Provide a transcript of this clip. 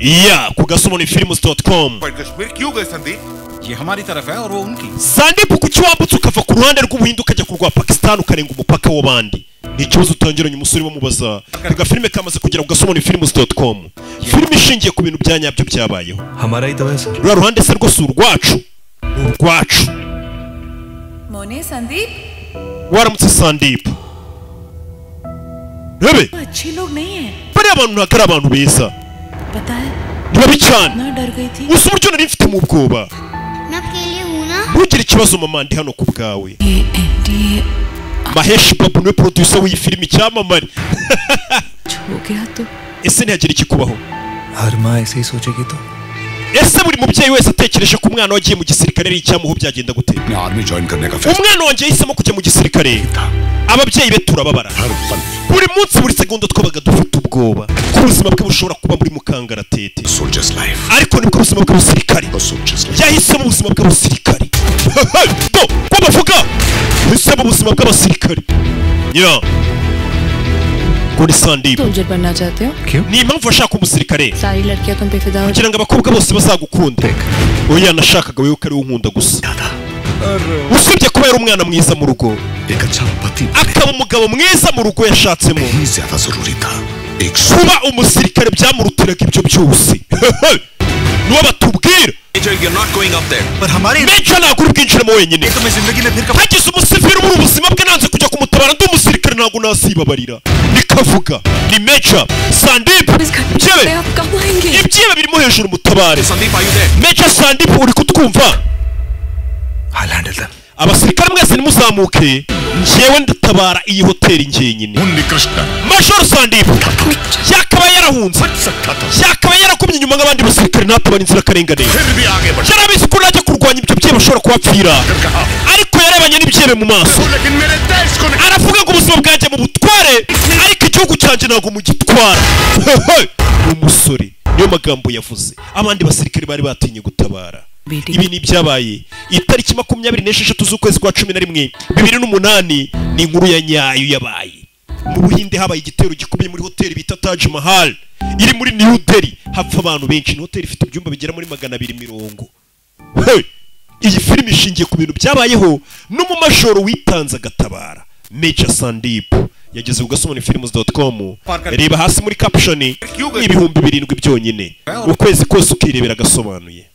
या ku gasumuni films com पर कश्मीर क्यों गए संदीप ये हमारी तरफ है और वो उनकी sandipu kuki wambutse ukava ku ruhande rw'ubuhinde ukajya ku rwa pakisitani ukarenga umupaka w'abandi ni ikibazo utangiranye umusore bamubaza reka filime kamaze kugera ku gasumuni films com filime ishingiye ku bintu bya nyabyo byabayeho हमारा ही तो है sir ruriya ruhande se rwose uru rwacu ni urwacu Mone, Sandeep waramutse sandipu rebe अच्छे लोग नहीं है bariya bantu ntabwo ari abantu beza पता है ni babi cyane मैं डर गई थी gusa uburyo nari mfite mu bwoba n'akili huna ntugire ikibazo mama ndi hano ku bwawe ये maheshi babu niwe producer w'iyi filime icyamamare हो गया तो ese ntihagira ikikubaho हर माँ ऐसे ही सोचेगी तो ese buri mubyeyi wese atekereje ko umwana we agiye mu gisirikare ari icyamuho byagenda gute मैं army join करने का umwana wanjye yahisemo kujya mu gisirikare ababyeyi be turababara buri munsi buri segonda twabaga dufite ubwoba ko ubuzima bwe bushobora kuba buri mu kangaratete soldiers life ariko nibwo ubuzima bw'abasirikare soldiers yahisemo ubuzima bw'abasirikare bo bo bavuga yahisemo ubuzima bw'abasirikare ya ngo ni sandibu तुम बनना चाहते हो ni impamvu ashaka umusirikare सारी लड़कियां तुम पे फिदा हो kugira ngo abakobwa bose bazagukunde oya nashakaga wowe ko ari unkunda gusa usibye kuba yari umwana mwiza mu rugo एक अच्छा पति akaba umugabo mwiza mu rugo yashatsemo ही ज्यादा जरूरी था एक kuba umusirikare byamurutiraga ibyo byose niwo batubwira Major, you're not going up there. पर हमारी mejo ntabwo uri bwinjiremo wenyine तुम्हें जिंदगी में फिर कब hagize umusiviri muri ubuzima bwe nanze kujya kumutabara ndi umusirikare ntabwo nasibabarira nikavuga ni meja sandipu इस घर byewe में आप कब आएंगे ibyiba birimo hejuru mutabare Sandeep, are you there? meja sandipu uri kutwumva I handle them abasirikare mwese nimuzamuke njyewe ndatabara iyi hoteli ngenyine majoro sandipu yakabaye yarahunze yakabaye yarakumye inyuma nk'abandi basirikare ntatabara inzirakarengane yarabizi ko najya kurwanya ibyo byewe ashobora kuhapfira ariko yarebanye n'ibyebe mu maso aravuga ngo ubuzima bwanjye mu butware ariko igihugu cyanjye ntabwo mugitwara ni umusore niyo magambo yavuze abandi basirikare bari batinye gutabara ibi ni ibyabaye itariki makumyabiri n'esheshatu z'ukwezi kwa cumi na rimwe bibiri n'umunani ni inkuru ya nyayo yabaye mu buhinde habaye igitero gikomeye muri hoteli bita Taj Mahal iri muri New Delhi hapfa abantu benshi ni hoteli ifite ibyumba bigera muri magana abiri mirongo Hey! iyi filime ishingiye ku bintu byabayeho n'umumajoro witanze agatabara Major Sandeep yageze ku gasomoni reba hasi muri caption ni ibihumbi birindwi byonyine ukwezi kose ukirebera agasobanuye